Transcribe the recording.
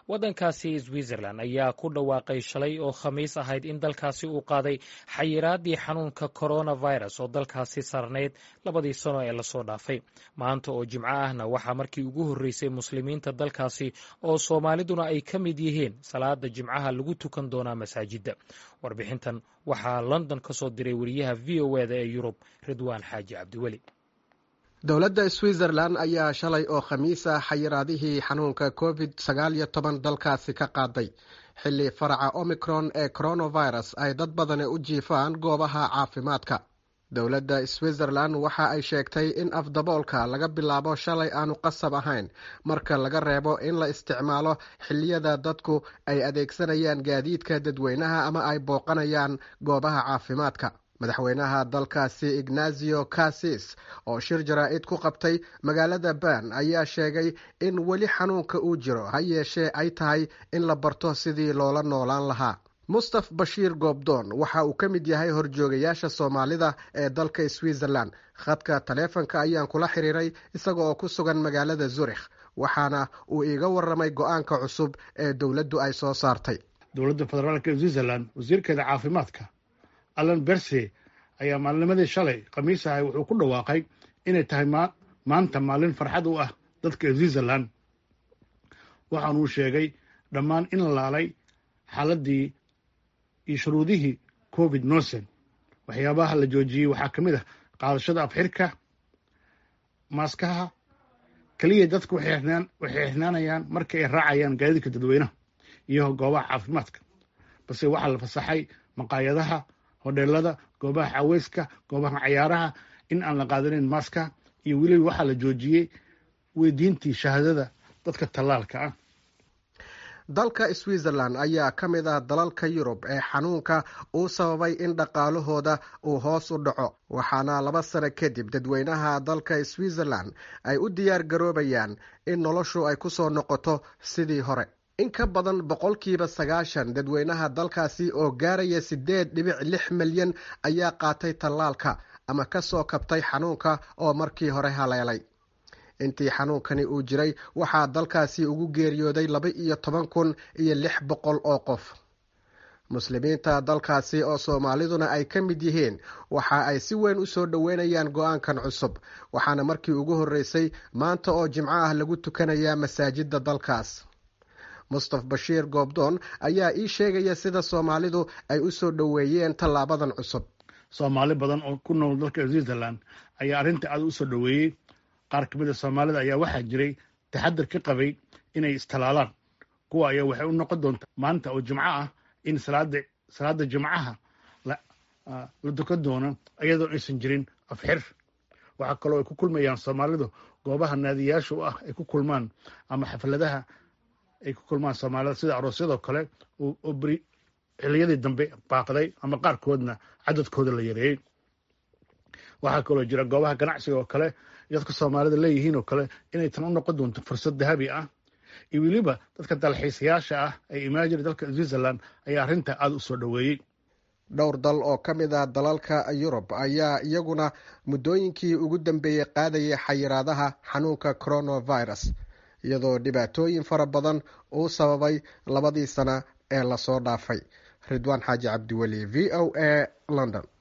waddankaasi switzerland ayaa ku dhawaaqay shalay oo khamiis ahayd in dalkaasi uu qaaday xayiraadii xanuunka coronavirus oo dalkaasi sarnayd labadii sano ee lasoo dhaafay maanta oo jimco ahna waxaa markii ugu horreysay muslimiinta dalkaasi oo soomaaliduna ay ka mid yihiin salaada jimcaha lagu tukan doonaa masaajidda warbixintan waxaa london ka soo diray wariyaha v o eda ee yurub ridwaan xaaji cabdiweli dowladda switzerland ayaa shalay oo khamiis ah xayiraadihii xanuunka covid sagaal iyo toban dalkaasi ka qaaday xilli faraca omicron ee coronavirus ay dad badani u jiifaan goobaha caafimaadka dowladda switzerland waxa ay sheegtay in afdaboolka laga bilaabo shalay aanu qasab ahayn marka laga reebo in la isticmaalo xilliyada dadku ay adeegsanayaan gaadiidka dadweynaha ama ay booqanayaan goobaha caafimaadka madaxweynaha dalkaasi ignazio casis oo shir jaraa-id ku qabtay magaalada bern ayaa sheegay in weli xanuunka uu jiro ha yeeshee ay tahay in la barto sidii loola noolaan lahaa mustaf bashiir goobdoon waxa uu ka mid yahay horjoogayaasha soomaalida ee dalka switzerland khadka taleefonka ayaan kula xiriiray isaga oo ku sugan magaalada zurikh waxaana uu iiga waramay go-aanka cusub ee dowladdu ay soo saartay dowladda federaalk ee switzerland wasiirkeeda caafimaadka allan berse ayaa maalnimadii shalay khamiis ahay wuxuu ku dhawaaqay inay tahay maanta maalin farxad u ah dadka switzerland waxaanuu sheegay dhammaan in la laalay xaaladii iyo shuruudihii covid nosen waxyaabaha la joojiyey waxaa ka mid ah qaadashada afxirka maaskaha keliya dadku waxay xirnaanayaan marka ay raacayaan gaadiidka dadweynaha iyo goobaha caafimaadka balse waxaa la fasaxay maqaayadaha hodheelada goobaha caweyska goobaha cayaaraha in aan la qaadanin maaska iyo weliba waxaa la joojiyey weydiintii shahaadada dadka tallaalka ah dalka switzerland ayaa ka mid ah dalalka yurub ee xanuunka uu sababay in dhaqaalahooda uu hoos u dhaco waxaana laba sano kadib dadweynaha dalka switzerland ay u diyaar garoobayaan in noloshu ay kusoo noqoto sidii hore in ka badan boqolkiiba sagaashan dadweynaha dalkaasi oo gaaraya siddeed dhibic lix milyan ayaa qaatay tallaalka ama ka soo kabtay xanuunka oo markii hore haleelay intii xanuunkani uu jiray waxaa dalkaasi ugu geeriyooday laba iyo toban kun iyo lix boqol oo qof muslimiinta dalkaasi oo soomaaliduna ay ka mid yihiin waxa ay si weyn u soo dhoweynayaan go-aankan cusub waxaana markii ugu horreysay maanta oo jimco ah lagu tukanayaa masaajidda dalkaas mustaf bashiir goobdoon ayaa ii sheegaya sida soomaalidu ay u soo dhoweeyeen tallaabadan cusub soomaali badan oo ku nool dalka switzerland ayaa arrinta aad u soo dhoweeyey qaar ka mid a soomaalida ayaa waxaa jiray taxadir ka qabay inay istalaalaan kuwa ayaa waxay u noqon doontaa maanta oo jimco ah in salaada salaada jimcaha la dukan doono iyadoo aysan jirin afxir waxaa kaloo ay ku kulmayaan soomaalidu goobaha naadiyaasha u ah ay ku kulmaan ama xafladaha ay ku kulmaan soomaalida sida aroosyadoo kale oo beri xiliyadii dambe baaqday ama qaarkoodna cadadkooda la yareeyey waxaa kaloo jira goobaha ganacsiga oo kale dadka soomaalida leeyihiin oo kale inay tan u noqon doonto fursad dahabi ah iyo weliba dadka dalxiisayaasha ah ee imaajiri dalka switzerland ayaa arrinta aada u soo dhoweeyey dhowr dal oo ka mid ah dalalka yurub ayaa iyaguna muddooyinkii ugu dambeeyey qaadayay xayiraadaha xanuunka coronavirus iyadoo dhibaatooyin fara badan uu sababay labadii sana ee lasoo dhaafay ridwaan xaaji cabdiweli v o a london